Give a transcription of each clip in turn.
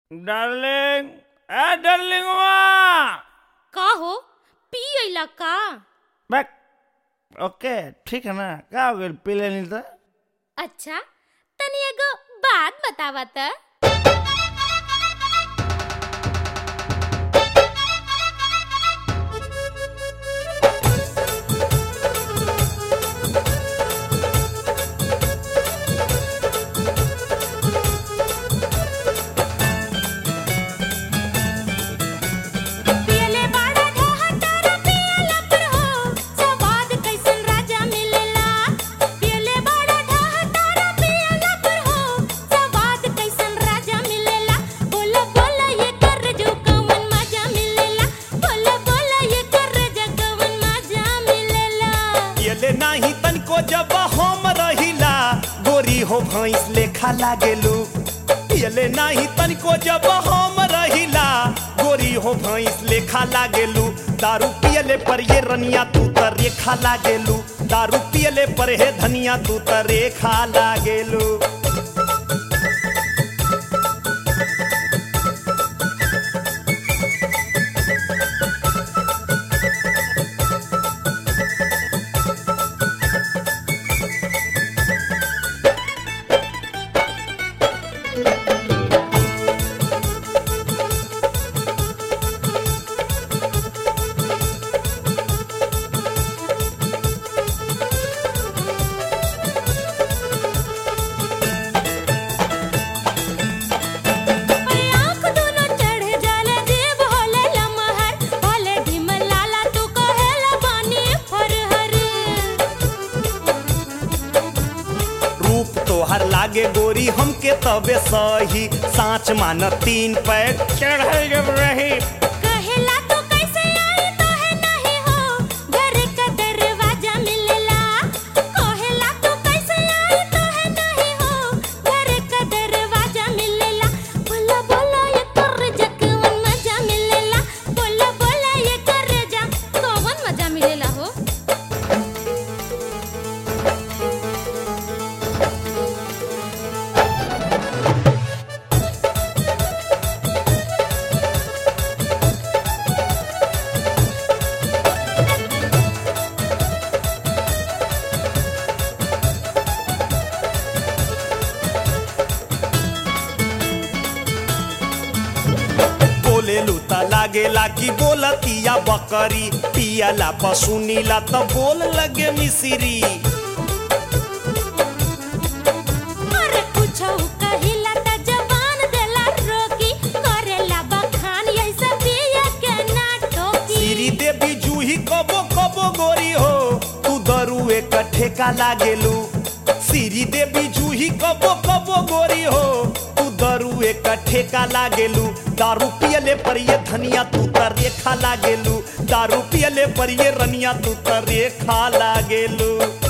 darling ए डार्लिंगवा का हो पी अइला का बैक ओके ठीक है ना का हो गइल पी लेनी तो अच्छा तनी एगो बात बतावा त पियले बाड़ा ढोहा तारा पियला पर हो स्वाद कैसन राजा मिलेला पियले बाड़ा ढोहा तारा पियला पर हो स्वाद कैसन राजा मिलेला बोला बोला ये कर जो कवन मजा मिलेला बोला बोला ये कर जो कवन मजा मिलेला पियले नाही तनको जब हम रहिला गोरी हो भैंस लेखा लागेलू पियले नाही तनको जब हम रहिला गोरी हो भैंस लेखा लागेलू दारू पियले पर ये रनिया तू त रेखा लागेलू दारू पियले पर हे धनिया तू त रेखा लागेलू अरे आँख दोनों चढ़ जाला जेब होले लमहर भले ढिमल लाला तू कहेला बानी फरहर रूप तोहर लागे गोरी हमके तबे सही साँच मान तीन पैक चढ़ाई जब रही कहेला तू कैसे आई तो है नहीं हो घर का दरवाजा मिलेला कहेला तू कैसे आई तो है नहीं हो घर का दरवाजा मिलेला बोला बोला ये कर जा कवन मजा मिलेला बोला बोला ये कर जा कवन मजा मिलेला हो बोले लूता लागेला कि बोलतिया बकरी पियला पसुनीला त बोल लगे मिसिरी अरे कुछो कहिला त जवान देला रोकी करेला बखान ऐसा पिया के ना ठोकी सिरी देवी जूही कबो कबो गोरी हो तू दरुए कट्ठे का लागेलू सिरी देवी जूही कबो कबो गोरी हो तू दरुए कट्ठे का लागेलू दारू पियले पर ये धनिया तू त रेखा लागेलू दारू पियले पर ये रनिया तू त रेखा लागेलू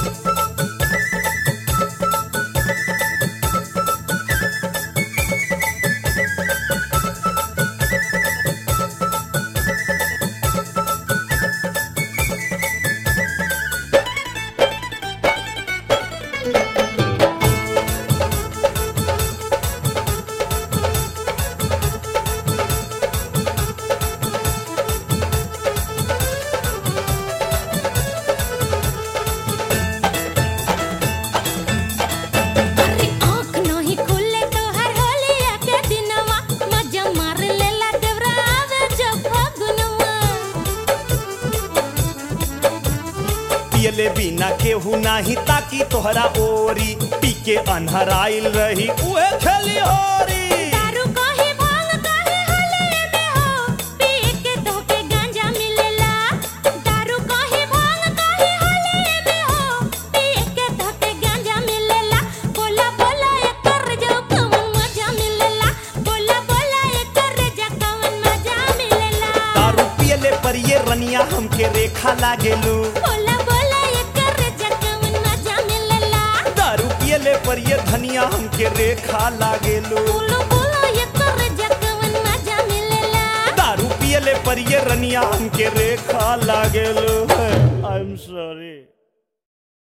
अरे आँख नहीं खुले तो हर होलिया के दिनवा मजा मार लेला देवरा आवे जब फगुनवा पियले बिना केहू नाही ताकि तोहरा ओरी पी के अनहराइल रही उहे खेली होरी दारू कहीं भांग कहीं होलिया में हो पिए के धोके गांजा मिलेला दारू कहीं भांग कहीं होलिया में हो पिए के धोके गांजा मिलेला बोला बोला ये कर जो कवन मजा मिलेला बोला बोला ये कर जा कवन मजा मिलेला दारू पियले पर ये रनिया हमके रेखा लागेलू बोला बोला ये कर जा कवन मजा मिलेला दारू पियले पर ये धनिया हमके रेखा लागेलू बोलो बोलो ये कर जा कवन मजा मिलेला दारू पियले पर ये रनिया हमके रेखा लागेलू आई एम सॉरी